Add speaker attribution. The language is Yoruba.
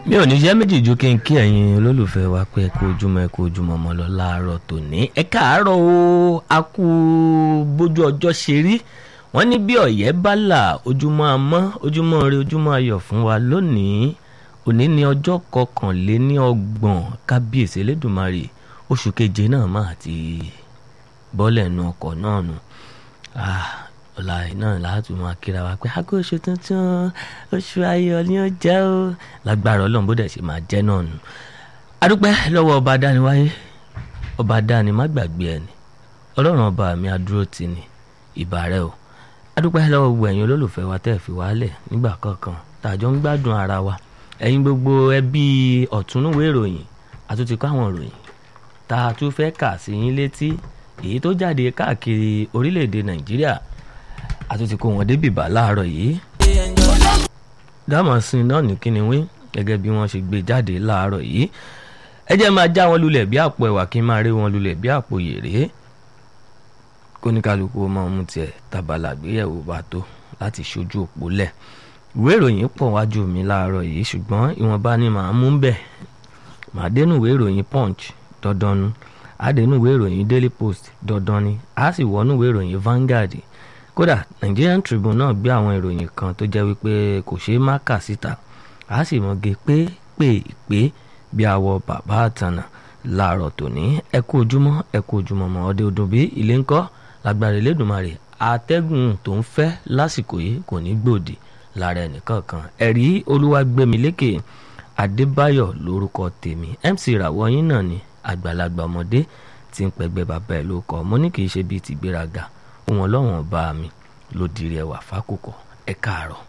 Speaker 1: mi ò ní jẹ́ méjì ju kí n kí ẹ̀yin olólùfẹ́ wa pé ẹ kú ojúmọ́ ẹ kú ojúmọ́ mọ́ lọ láàárọ̀ tòní ẹ káàárọ̀ o a kú bójú ọjọ́ ṣe rí wọ́n ní bí ọ̀yẹ́ bá là ojúmọ́ amọ́ ojúmọ́ ire ojúmọ́ ayọ̀ fún wa lónìí òní ní ọjọ́ kọkànléní ọgbọ̀n kábíyèsí elédùnmarè oṣù keje náà máa ti bọ́lẹ̀ nu ọkọ̀ náà nù ọ̀la náà láti máa kíra wa pé aago oṣù tuntun oṣù ayọ̀ ni ó jẹ́ ó lágbára ọlọ́run bó dẹ̀ ṣe máa jẹ́ náà nù. adúpẹ́ lọ́wọ́ ọba dániwáyé ọba dáni má gbàgbé ẹni ọlọ́run ọba mi adúró ti ni ìbà rẹ o adúpẹ́ lọ́wọ́ gbogbo ẹ̀yin olólùfẹ́ wa tẹ́ ẹ̀ fi wálẹ̀ nígbà kankan tàjọ ń gbádùn ara wa ẹ̀yin gbogbo ẹbí ọ̀túnúwé ìròyìn àtúntì kọ́ àwọn ìròyìn tá a tún fẹ́ kà sí yín létí èyí tó jáde káàkiri orílẹ̀-èdè nàìjíríà àtúntì kó wọn débì bá láàárọ̀ yìí. dámọ̀sìn náà ní kíni wí gẹ́gẹ́ bí wọ́n ṣe gbé jáde láàárọ̀ yìí ẹ jẹ́ máa já wọn lulẹ̀ bí àpò ẹ̀wà kí n máa rí wọn lulẹ̀ bí àpò yèrè kóníkálukú máa mú tiẹ̀ tàbàlà gbéyẹ̀wò bá tó láti ṣojú òpó lẹ̀ ìwé ìròyìn pọ̀ wájú mi láàárọ̀ yìí ṣùgbọ́n ìwọ̀nba ni màá mú bẹ̀ màá dénú ìwé ìròyìn punch dandan nu àdénú ìwé ìròyìn daily post dandan ni a sì wọnú ìwé ìròyìn Vanguard kódà Nigerian Tribune náà gbé àwọn ìròyìn kan tó jẹ́ wípé kò ṣeé má kà síta a sì mọ̀gé pé pé pé bí awọ bàbá àtànà láàárọ̀ tòní ẹ kú ojúmọ́ ẹ kú ojúmọ́ mọ́ ọdẹ ọdún bí ilé ńkọ́ lágbára Elédùmarè àtẹ́gùn tó ń fẹ́ lásìkò yìí kò ní gbòdì lára ẹnìkankan ẹ̀rí Olúwagbémilékè Adébáyọ̀ lórúkọ tèmi MC ìràwọ̀ yín náà ni àgbàlagbà ọmọdé tí ń pẹgbẹ́ bàbá ẹ̀ ló kọ́ mo ní kì í ṣe bíi tìgbéraga òun ọlọ́wọ̀n ọba mi ló dirí ẹwà fákòkò ẹ káàárọ̀.